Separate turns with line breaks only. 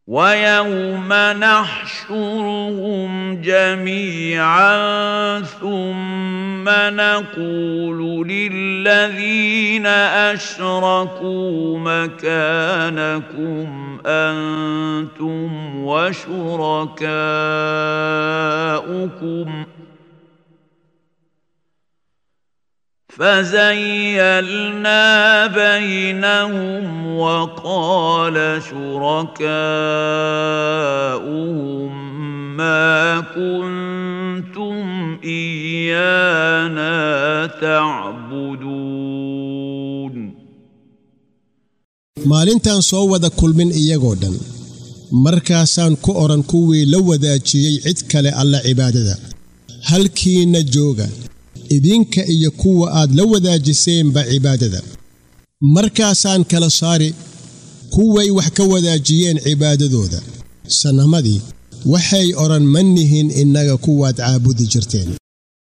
ويوم نحشرهم جميعا ثم نقول للذين اشركوا مكانكم انتم وشركاؤكم فزيلنا بينهم وقال شركاؤهم ما كنتم ايانا تعبدون
maalintaan soo wada kulmin iyagoo dhan markaasaan ku odhan kuwii la wadaajiyey cid kale alla cibaadada halkiinna jooga idinka iyo kuwa aad la wadaajiseenba cibaadada markaasaan kala saari kuway wax ka wadaajiyeen cibaadadooda sannamadii waxay odhan ma nihin innaga kuwaad caabudi jirteen